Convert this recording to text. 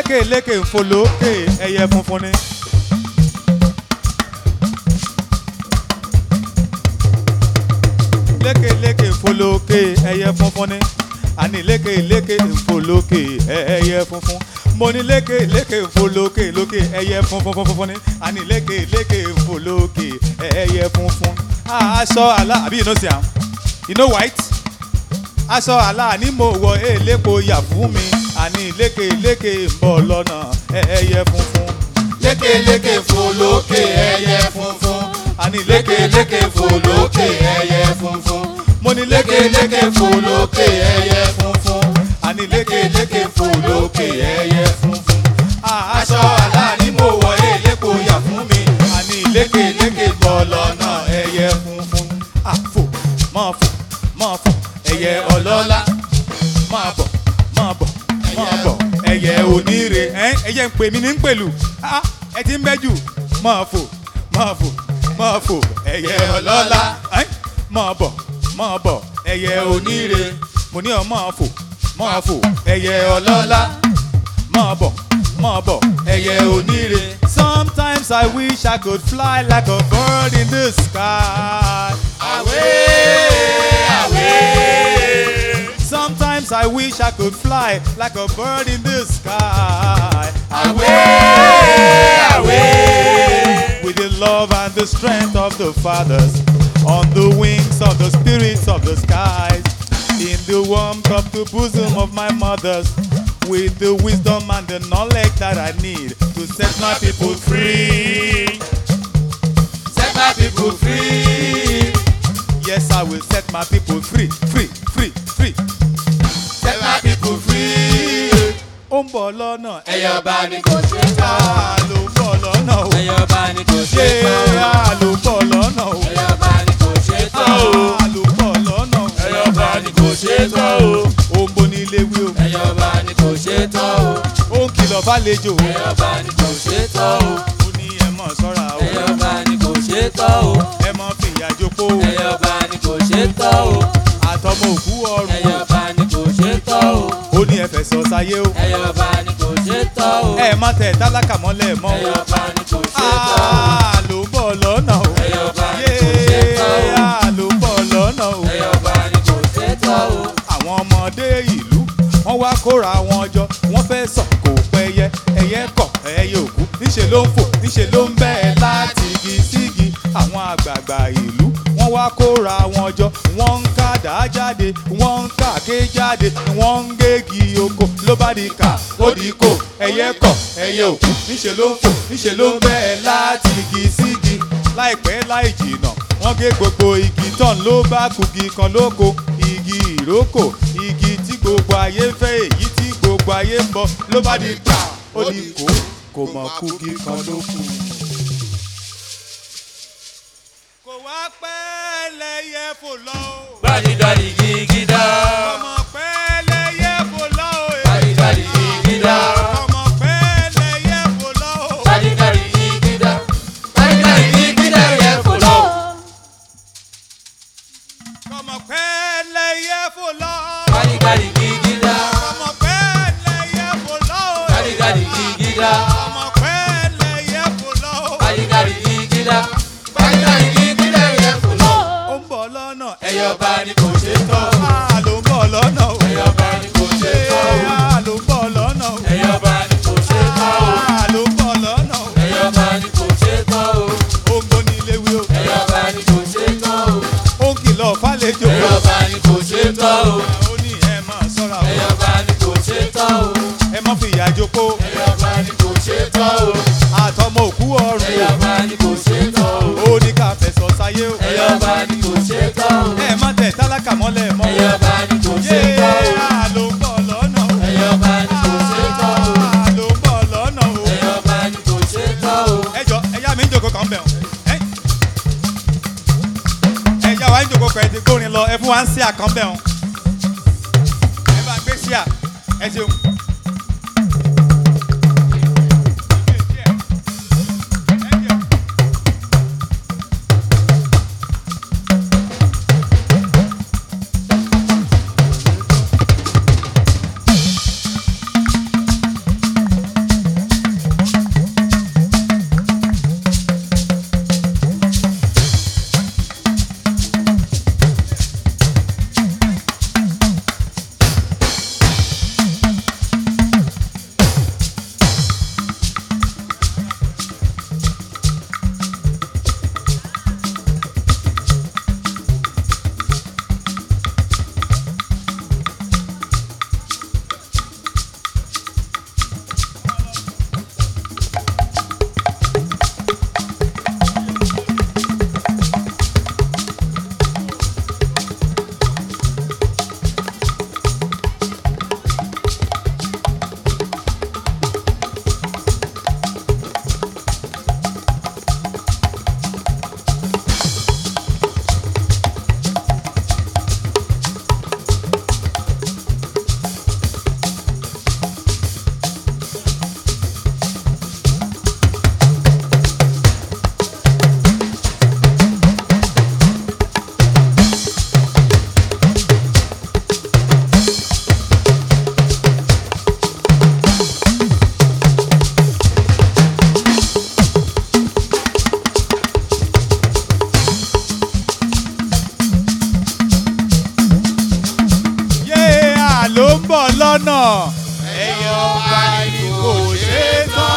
lékèlékè ń fò lókè ẹyẹ funfun ni. lékèlékè ń fò lókè ẹyẹ funfun ni. àní lékèlékè ń fò lókè ẹyẹ funfun. mo ní lékèlékè ń fò lókè lókè ẹyẹ funfun funfun ni. àní lékèlékè ń fò lókè ẹyẹ funfun. Ah, aṣọ àlà àbí you know see am you know white aṣọ àlà ni mo wọ elépo yà fún mi àní lékèlékè ń bọ̀ lọ́nà ẹyẹ funfun. lékèlékè fò lókè ẹyẹ funfun. àní lékèlékè fò lókè ẹyẹ funfun. mo ní lékèlékè fò lókè ẹyẹ funfun. àní lékèlékè fò lókè ẹyẹ funfun. Ah, aṣọ àlà ni mo wọ elépo yà fún mi. àní lékèlékè bọ̀ lọ́nà ẹyẹ funfun. àfò máa fò máa fò ẹyẹ ọlọ́lá máa bọ̀ máa bọ̀ máa bọ̀ ẹyẹ oníire ẹ ẹyẹ ń pè mí ní ń pèlú Ah, ẹ ti ń bẹ́ jù máa fò máa fò máa fò ẹyẹ ọlọ́lá ẹ máa bọ̀ máa bọ̀ ẹyẹ oníire mo ní ọ máa fò máa fò ẹyẹ ọlọ́lá máa bọ̀ máa bọ̀ ẹyẹ oníire. sometimes I wish I could fly like a bird in the sky. Away, Sometimes I wish I could fly like a bird in the sky. away, away. With the love and the strength of the fathers, on the wings of the spirits of the skies, in the warmth of the bosom of my mothers, with the wisdom and the knowledge that I need to set my people free. Set my people free. Yes, I will set my people free, free, free, free. Set my people free. Ó ń bọ̀ lọ́nà, Ẹyẹ ọba ni kò ṣe tán. ẹ̀yà ló ń bọ̀ lọ́nà o. Ẹyẹ ọba ni kò ṣe tán. Ẹ̀yà ló ń bọ̀ lọ́nà o. Ẹyẹ ọba ni kò ṣe tán. Ẹ̀yà ló ń bọ̀ lọ́nà o. Ẹyẹ ọba ni kò ṣe tán o. Ó ń boni ilé wí o. Ẹyẹ ọba ni kò ṣe tán o. Ó ń kìlọ̀ fàlejò o. Ẹyẹ ọba ni kò ṣe tán o. Ó ní ẹ mọ̀ sọ́ra o. Ẹyẹ ọba ni kò ṣe tán o. Ẹ mọ̀ fìyà jókòó o. Ẹyẹ ọba ni kò ṣe tán o. Àtọmọ òkú ọrùn Ẹyẹ o. ọba ni kò ṣe tán o. Ó ní ẹ fẹ̀sọ̀ sáyé o. Ẹyẹ ọba ni kò ṣe tán o. Ẹ má tẹ̀ tálákà mọ́lẹ̀ mọ́ Ẹyẹ o. ọba ni kò ṣe tán o. Àà ló ń bọ̀ lọ́nà o. Ẹyẹ ọba ni kò ṣe tán o. Yéé àà ló ń bọ̀ lọ́nà o. Ẹyẹ ọba ni kò ṣe tán o. àwọn ọmọdé ìlú wọ́n wá kóra wọn jọ wọ́n fẹ́ sọ kò pẹyẹ ẹyẹ kọ̀ ẹyẹ òkú níṣẹ́ ló ń fò níṣẹ́ ló ń bẹ́ẹ̀ láti igi sígi àwọn àgbààgbà ìlú wọ́n wá kóra wọn jọ wọ́n ń kàdá jáde wọ́n ń kàké jáde wọ́n ń gégi oko ló bá di kà ó di kò ẹyẹ kọ̀ ẹyẹ òkú níṣẹ́ ló ń fò níṣẹ́ ló ń bẹ́ẹ̀ láti igi sígi láìpẹ́ láì jìnà wọ́n gé gbogbo igi tán ló bá kugi kan lóko igi ìrókò igi tí gbogbo ayé ń fẹ́ èyí tí gbogbo ayé ń bọ ló bá di gbà ó di kó kò mọ̀ kugi kan lóko. kò wá pẹ́ lẹ́yẹ fò lọ o. Gbàdígbàdì gígídá. ọmọ pẹ́ lẹ́yẹ fò lọ o. Gbàdígbàdì gígídá. ọmọ pẹ́ lẹ́yẹ fò lọ o. Gbàdígbàdì gígídá. Gbàdígbàdì gígídá yẹ fò lọ. ọmọ pẹ́ lẹ́yẹ fò lọ. Gbàdígbàdì gígídá. ọmọ pẹ́ lẹ́yẹ fò lọ o. Gbàdígbàdì gígídá. ọmọ pẹ́ lẹ́yẹ fò lọ o. Gbàdígbàdì gígídá. Gbàdígbàdì gígídá yẹ fò lọ. ó ń bọ̀ lọ́nà. Ẹyẹ ọba ni kò ṣe tán. Àà ló ń bọ̀ lọ́nà o. Ẹyẹ ọba ni kò ṣe tán. Àà ló ń bọ̀ lọ́nà o. Ẹyẹ ọba ni kò ṣe tán. Àà ló ń bọ̀ lọ́nà o. Ẹyẹ ọba ni kò ṣe tán. Ó ń gbóni ilé wí o. Ẹyẹ ọba ni kò ṣe tán. Ó ń kìlọ̀ fàlejò. Ẹyẹ ọba ni kò ṣe tán. Ó ní ẹ máa sọ́ra o. Ẹyẹ ọba ni kò ṣe tán. Ẹ má fi ìyà jókòó. Ẹyẹ ọba ni kò ṣe tán. Àtọmọ òkú ọrùn Ẹyẹ o. ọba ni kò ṣe tán. Ó ní ká fẹ̀sọ̀ sáyé o. Ẹyẹ ọba ni kò ṣe tán. Ẹ má tẹ̀ tálákà mọ́lẹ̀ mọ́. Ẹyẹ ọba ni kò ṣe Yé tán. àà ló ń bọ̀ lọ́nà o. Ẹyẹ ọba ni kò ṣe tán. Àà ló ń bọ̀ lọ́nà o. Ẹyẹ ọba ni kò ṣe tán. ẹ jọ ẹyá mi ń jòkó kan bẹ̀ ọ́ ẹyá wa ń jòkó kan ẹ ti gbórin lọ ẹ fún wa ń sí àkànbẹ̀ ọ́ ẹ bá ń gbé sí à ẹ ṣeun. bọ̀ lọ́nà ẹyẹ ọba ni kò ṣe é tán.